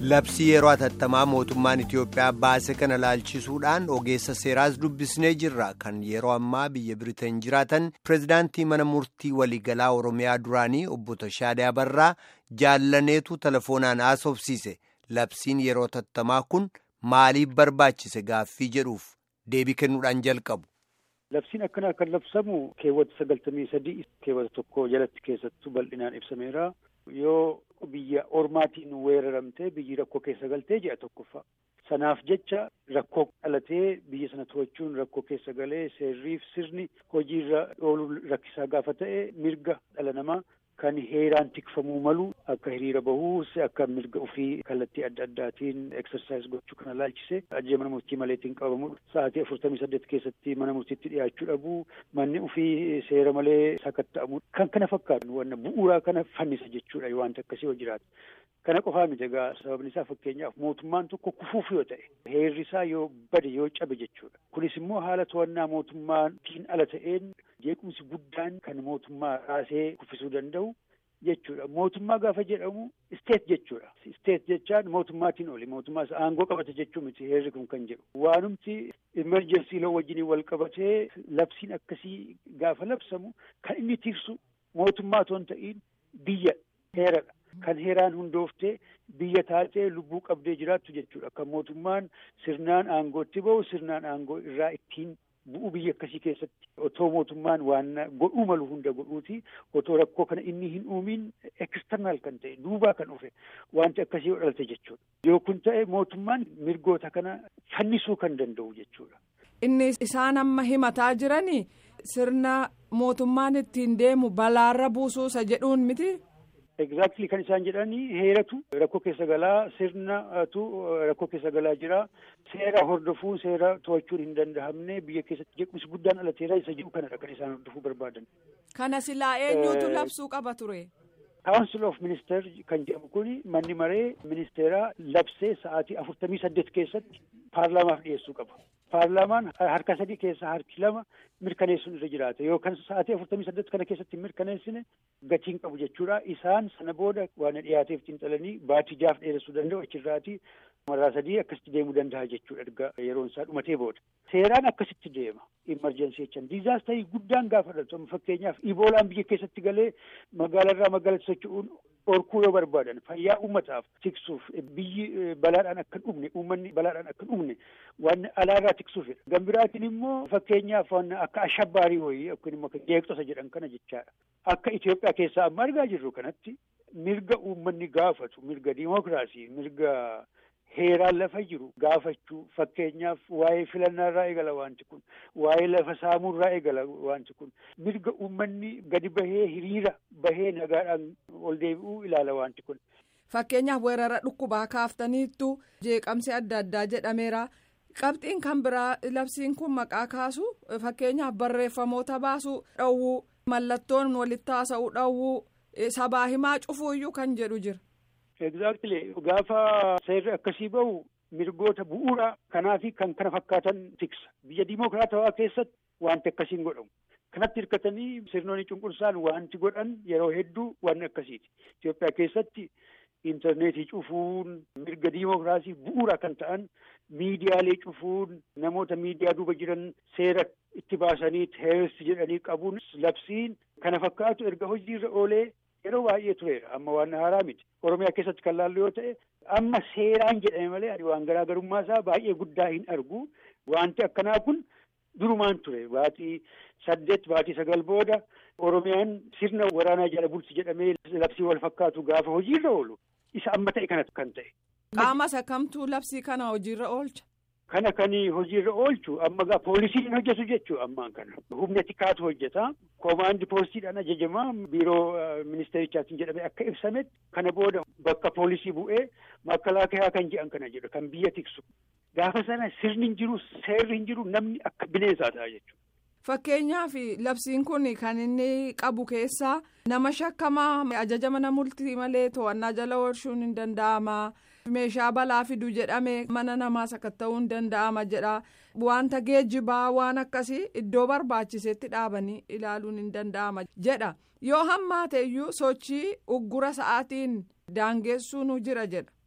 Labsii yeroo hatattamaa mootummaan Itiyoophiyaa baase kana laalchisuudhaan ogeessa seeraas dubbisnee jirra. Kan yeroo ammaa biyya Biriteen jiraatan pireezidaantii mana murtii waliigalaa Oromiyaa duraanii obbo Tashaadee Abarraa jaallaneetu telefoonaan haasofsiise. Labsiin yeroo hatattamaa kun maaliif barbaachise gaaffii jedhuuf deebii kennuudhaan jalqabu. Labsiin akkanaa kan labsamu keewwata sagaltamii sadii keewwata tokko jalatti keessattuu bal'inaan ibsameera. Yoo biyya ormaatiin weeraramtee biyyi rakkoo keessa galtee ji'a tokkoffaa. Sanaaf jecha rakkoo dhalatee biyya sana to'achuun rakkoo keessa galee seerriif sirni hojiirra ooluu rakkisaa gaafa ta'e mirga dhala namaa kan heeraan tikfamuu malu akka hiriira bahuu akka mirga ofii kallattii adda addaatiin eksersaayis gochuu kana laalchise ajjee mana murtii maleetiin qabamu sa'aatii afurtamii saddeet keessatti mana murtiitti dhiyaachuu dhabuu manni ofii seera malee sakatta'amu kan kana fakkaatu wanna bu'uuraa kana fannisa jechuudha wanta akkasii yoo jiraatu. Kana qofaa miti egaa sababni isaa fakkeenyaaf mootummaan tokko kufuuf yoo ta'e heerri isaa yoo bade yoo cabe jechuudha. Kunis immoo haala to'annaa mootummaatiin ala ta'een jeequmsi guddaan kan mootummaa raasee kuffisuu danda'u jechuudha. Mootummaa gaafa jedhamu isteet jechuudha. Isteet jechaan mootummaatiin oli mootummaa isa aangoo qabate jechuu miti heerri kun kan jedhu. Waanumti imerjensii loo wajjiniin wal qabatee labsiin akkasii gaafa labsamu kan inni tiksu mootummaa otoo hin ta'iin biyya heeradha. Kan heeraan hundooftee biyya taatee lubbuu qabdee jiraattu jechuudha. Kan mootummaan sirnaan aangootti bahu sirnaan aangoo irraa ittiin bu'u biyya akkasii keessatti otoo mootummaan waan godhuu malu hunda godhuuti otoo rakkoo kana inni hin uumiin eksternaal kan ta'e duubaa kan dhufe wanti akkasii dhalte jechuudha. Yoo kun ta'e mootummaan mirgoota kana fannisuu kan danda'u jechuudha. Inni isaan amma himataa jiranii sirna mootummaan ittiin deemu balaarra buusuusa jedhuun miti. Exactly kan isaan jedhanii heeratu rakkoo keessa galaa sirnatu rakkoo keessa galaa jira seera hordofuun seera to'achuun hin danda'amne biyya keessatti jeequmsi guddaan alateera isa jedhu kanadha kan isaan hordofuu barbaadan. Kana silaa eenyuutu labsuu qaba ture? Council of Minister kan jedhamu kun manni maree ministeeraa labsee sa'aatii afurtamii saddeet keessatti paarlaamaaf dhiyeessuu qaba. Paarlaamaan harka sadii keessaa harki lama mirkaneessuun irra jiraata yookaan sa'aatii afurtamii saddeet kana keessatti mirkaneessine gatiin qabu jechuudha. Isaan sana booda waan dhiyaateef xiinxalanii baatii jaaf dheeressuu danda'u achirraatii marraa sadii akkasitti deemuu danda'a jechuudha erga yeroon isaa dhumatee booda. Seeraan akkasitti deema. Imarjensii jechaan diizaastarii guddaan gaafa dhalatu fakkeenyaaf iboolaan biyya keessatti galee magaalarraa magaalatti socho'uun orkuu yoo barbaadan fayyaa uummataaf tiksuuf biyyi balaadhaan akka hin dhumne uummanni balaadhaan akka hin dhumne waan alaarraa tiksuufidha. Gambiraatiin immoo fakkeenyaaf waan akka ashabbaarii wayii yookiin immoo jeeqxosa jedhan kana jechaadha. Akka Itoophiyaa keessaa amma argaa jirru kanatti mirga uummanni gaafatu mirga diimokiraasii mirga heeraan lafa jiru gaafachuu fakkeenyaaf waa'ee filannaarraa eegala wanti kun waa'ee lafa saamuurraa eegala wanti kun mirga uummanni gadi bahee hiriira bahee nagaadhaan ol deebi'uu ilaala wanti kun. Fakkeenyaaf weerara dhukkubaa kaaftaniittu jeeqamsi adda addaa jedhameera. Qabxiin kan biraa labsiin kun maqaa kaasu fakkeenyaaf barreeffamoota baasuu dhowwuu mallattoon walitti haasa'uu dhowwuu sabaa himaa cufuuyyuu kan jedhu jira. Exactly gaafa seerri akkasii bahu mirgoota bu'uuraa kanaa fi kan kana fakkaatan tiksa biyya diimokiraatawaa keessatti wanti akkasiin godhamu kanatti hirkatanii sirnoonni cunqursaan wanti godhan yeroo hedduu waan akkasiiti Itoophiyaa keessatti intarneetii cufuun mirga diimokiraasii bu'uuraa kan ta'an miidiyaalee cufuun namoota miidiyaa duuba jiran seera itti baasanii teeroristi jedhanii qabuun labsiin kana fakkaatu erga hojiirra oolee. Yeroo baay'ee tureera amma waan haaraa miti oromiyaa keessatti kan laallu yoo ta'e amma seeraan jedhame malee ani waan garaagarummaa isaa baay'ee guddaa hin argu wanti akkanaa kun durumaan ture baatii saddeet baatii sagal booda oromiyaan sirna waraanaa jala bulti jedhamee labsii wal fakkaatu gaafa hojiirra oolu isa amma ta'e kana kan ta'e. Qaama isa kamtuu labsii kana hojiirra oolcha. Kana kan hojiirra oolchu amma gaa poolisiin hojjetu jechuu ammaan kana humna tikaatu hojjeta koomaandi poolisiidhaan ajajamaa biiroo ministeerichaatiin jedhamee akka ibsametti kana booda bakka poolisii bu'ee makalaakaa kan jedhan kana jedhu kan biyya tiksu gaafa sana sirni hin jiru seerri hin jiru namni akka bineensaa ta'a jechuudha. Fakkeenyaaf labsiin kun kan inni qabu keessaa nama shakkamaa ajaja mana murtii malee to'annaa jala oolchuun hin danda'ama. meeshaa balaa fidu jedhame mana namaa sakatta'uu hin danda'ama jedha wanta geejjibaa waan akkasii iddoo barbaachisetti dhaabanii ilaaluun hin danda'ama jedha yoo hammaate iyyuu sochii uggura sa'aatiin daangeessuun jira jedha.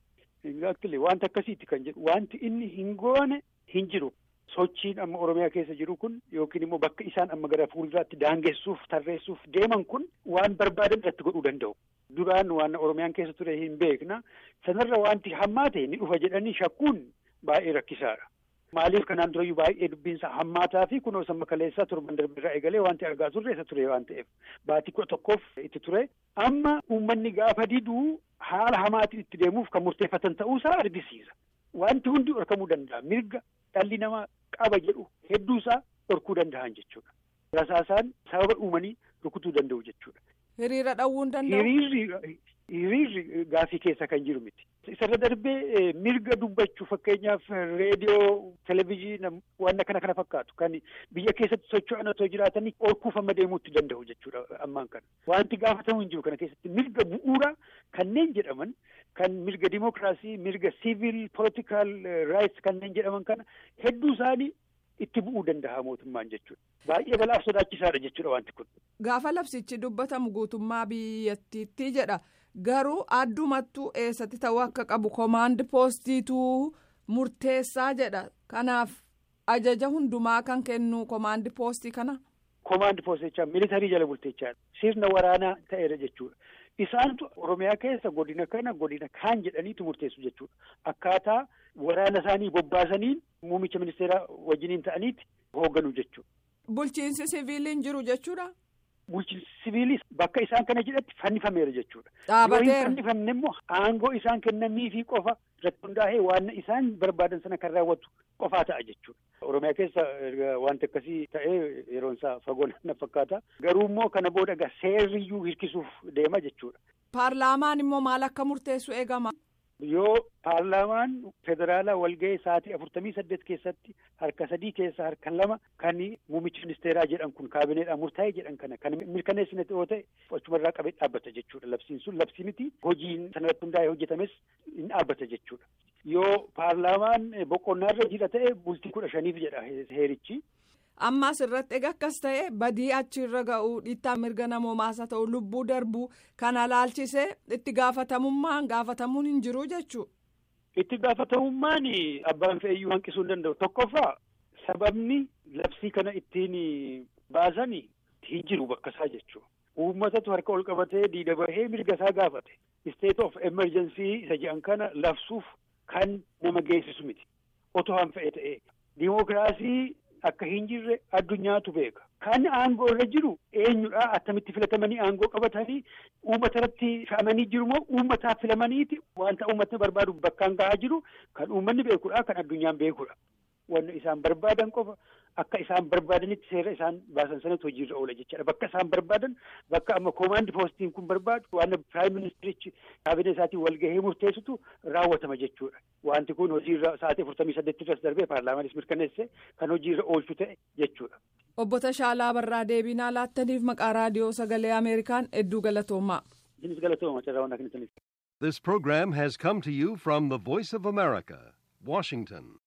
Exactly wanti akkasiiti kan jedhu wanti inni hin goone hin jiru. Sochiin amma Oromiyaa keessa jiru kun yookiin immoo bakka isaan amma gara fuulduraatti daangessuuf tarreessuuf deeman kun waan barbaadan irratti godhuu danda'u. Duraan waan Oromiyaan keessa ture hin beekna. Sanarra wanti hammaate ni dhufa jedhanii shakkuun baay'ee rakkisaadha. Maaliif kanaan durayyuu baay'ee dubbiinsa hammaataa fi kunoo samma kaleessaa torban darbirraa eegalee wanti argaa turre isa ture waan ta'eef baatii kudha tokkoof itti ture. Amma uummanni gaafa diduu haala hamaatiin itti deemuuf kan murteeffatan ta'uusaa argisiisa. Wanti hundi dhorkamuu danda'a. Mirga dhalli namaa qaba jedhu hedduusaa dhorkuu danda'an jechuudha. Rasaasaan sababa uumanii rukutuu danda'u jechuudha. Hiriira dhawwuu danda'u. Hiriirri hiriirri gaafii keessa kan jiru miti. Isarra darbee mirga dubbachuu fakkeenyaaf reediyoo, televizyiina waan kana kana fakkaatu kan biyya keessatti socho'an otoo jiraatanii orkuufama deemuutti danda'u jechuudha ammaan kana. Wanti gaafatamu hin jiru kana keessatti mirga bu'uura kanneen jedhaman kan mirga dimokiraasii, mirga siivil, poolitikaal raayits kanneen jedhaman kana hedduu isaanii itti bu'uu danda'a mootummaan jechuudha. Baay'ee balaaf sodaachisaadha jechuudha wanti kun. Gaafa labsichi dubbatamu guutummaa biyyattiitti jedha. Garuu addumattuu eessatti ta'uu akka qabu komaandi poostiitu murteessaa jedha. Kanaaf ajaja hundumaa kan kennu komaandi poostii kana. Komaandi poostichaa militarii jala bulteechaadha. Sirna waraanaa ta'eera jechuudha. Isaantu Oromiyaa keessa godina kana godina kaan jedhaniitu murteessu jechuudha. Akkaataa waraana isaanii bobbaasaniin muummicha ministeeraa wajjiniin ta'aniiti hoogganu jechuudha. Bulchiinsi siviiliin jiru jechuudha. Bulchiinsi siviilis bakka isaan kana jedhatti fannifameera jechuudha. Dhaabateera. Yoo hin fannifamne immoo aangoo isaan kennaniifi qofa irratti hundaa'ee waan isaan barbaadan sana kan raawwatu qofaa ta'a jechuudha. Oromiyaa keessa wanti akkasii ta'ee yeroon isaa fagoo na fakkaata. Garuu immoo kana booda egaa seerriyyuu hirkisuuf deema jechuudha. Paarlaamaan immoo maal akka murteessu eegama. Yoo paarlaamaan federaalaa walga'ee sa'aatii afurtamii saddeet keessatti harka sadii keessaa harka lama kan muummichi ministeeraa jedhan kun kaabineedhaan murtaa'e jedhan kana kan mirkaneessine yoo ta'e achumarraa qabee dhaabbata jechuudha. Labsiin sun labsii miti hojiin sanarratti hundaa'ee hojjetames hin dhaabbata jechuudha. Yoo paarlaamaan boqonnaarra jira ta'e bultii kudha shaniif jedha heerichi. Ammaas irratti egaa akkas ta'e badii achirra ga'uu dhiittaa mirga namoomaas haa ta'u lubbuu darbuu kana laalchisee itti gaafatamummaan gaafatamuun hin jiru jechuudha. Itti gaafatamummaan abbaan fe'iyyuu hanqisuu hin danda'u. Tokkoffaa sababni labsii kana ittiin baasan hin jiru bakka isaa jechuudha. Uummatatu harka ol qabatee diida bahee mirga isaa gaafate. State of emergency isa jedhan kana labsuuf kan nama geessisu miti. Otoo han fe'e ta'e. Dimookiraasii akka hin jirre addunyaatu beeka. Kan aangoo irra jiru eenyudha attamitti filatamanii aangoo qabatanii uummata irratti fe'amanii jiru moo uummataaf filamaniiti wanta uummatni barbaadu bakkaan gahaa jiru kan uummanni beekudha kan addunyaan beekudha. Wanni isaan barbaadan qofa akka isaan barbaadanitti seera isaan baasan sanatti hojiirra oola jechaadha. Bakka isaan barbaadan bakka amma koomaandi poostiin kun barbaadu waan piraayim ministerichi kaabinee isaatiin walgahee murteessitu raawwatama jechuudha. Wanti kun hojiirra sa'aatii afurtamii saddeettirras darbee paarlaamaanis mirkaneesse kan hojiirra oolchu ta'e jechuudha. Obbo Tashaalaa Barraa deebinaa laattaniif maqaa raadiyoo sagalee Ameerikaan hedduu galatoomaa. Isinis galatooma carraa waan akkanitti. This program has come to you from the Voice of America, Washington.